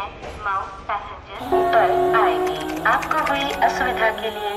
Mouse passenger पर आएगी आपको हुई असुविधा के लिए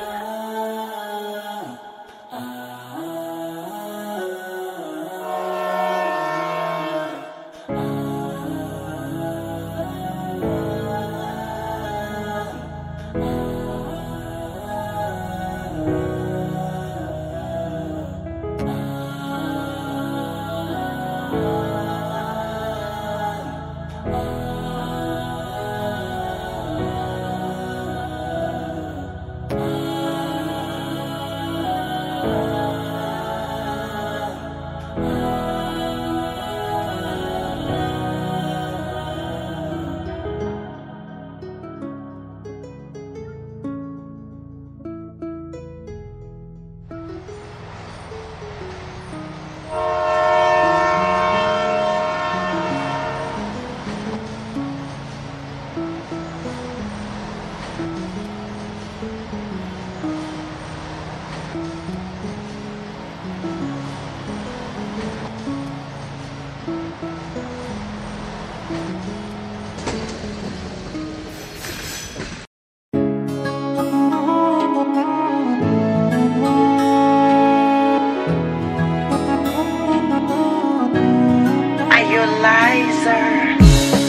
Are you a liar?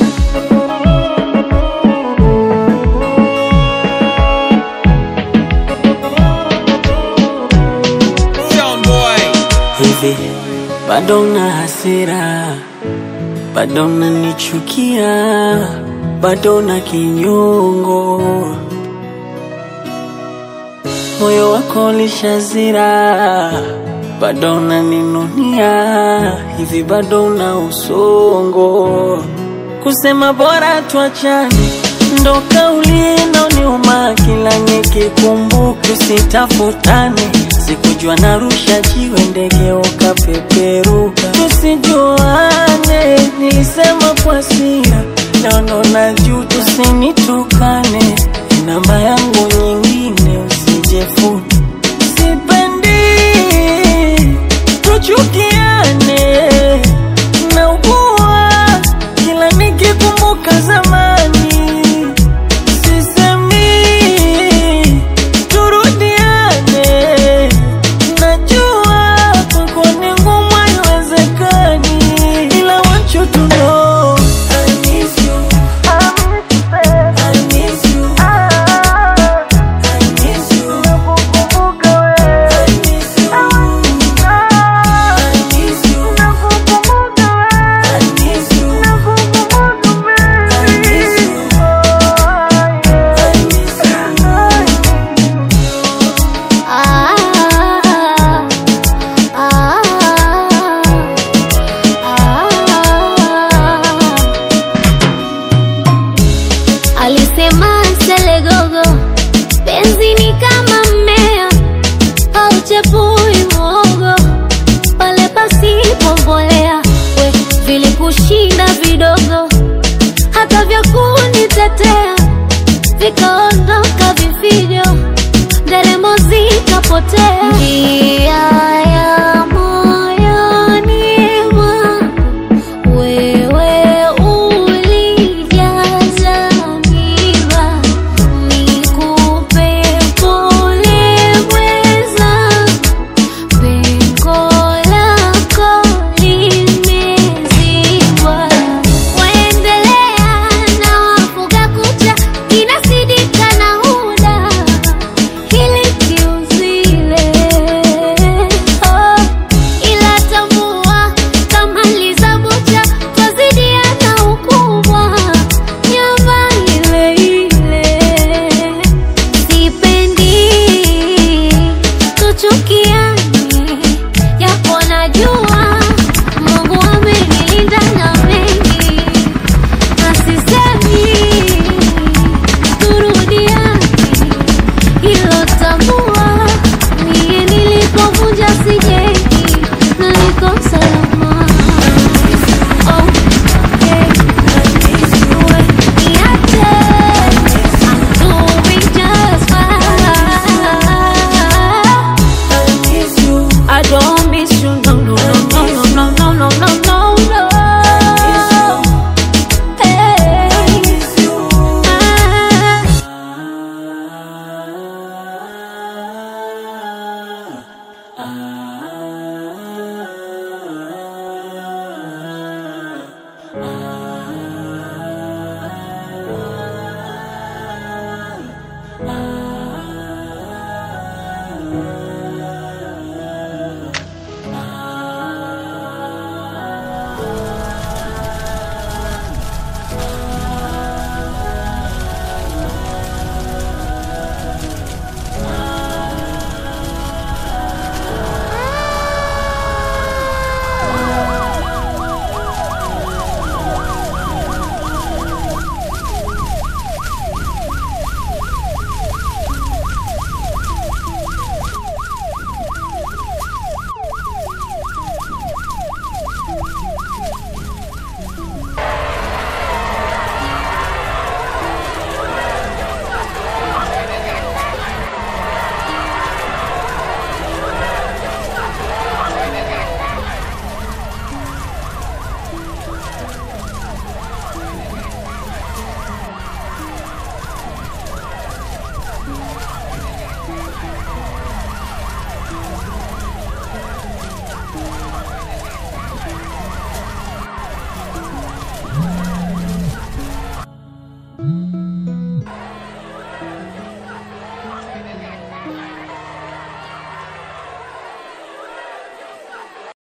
hivi bado na hasira, bado nanichukia, bado na kinyongo, moyo wako lishazira, bado naninunia, hivi bado na usongo, kusema bora tuachane ndo kauli inaoniuma kila nikikumbuka, tusitafutane. Sikujua narusha jiwe ndege ukapeperuka, tusijuane. Nilisema kwa hasira, leo ndo najuta, usinitukane. Namba yangu nyingine usijefute, sipendi tuchukiane, naugua kila nikikumbuka zamani sisemi turudiane, najua kwako ni ngumu, haiwezekani, ila want you to know I miss you. I miss you. I miss you. I miss you. I miss you. I miss you. I miss you. Alisema Selegogo, penzi ni kama mmea hauchepui mwogo pale pasipo mbolea. We vilikushinda vidogo, hata vya kunitetea vikaondoka vifijo, nderemo zikapotea.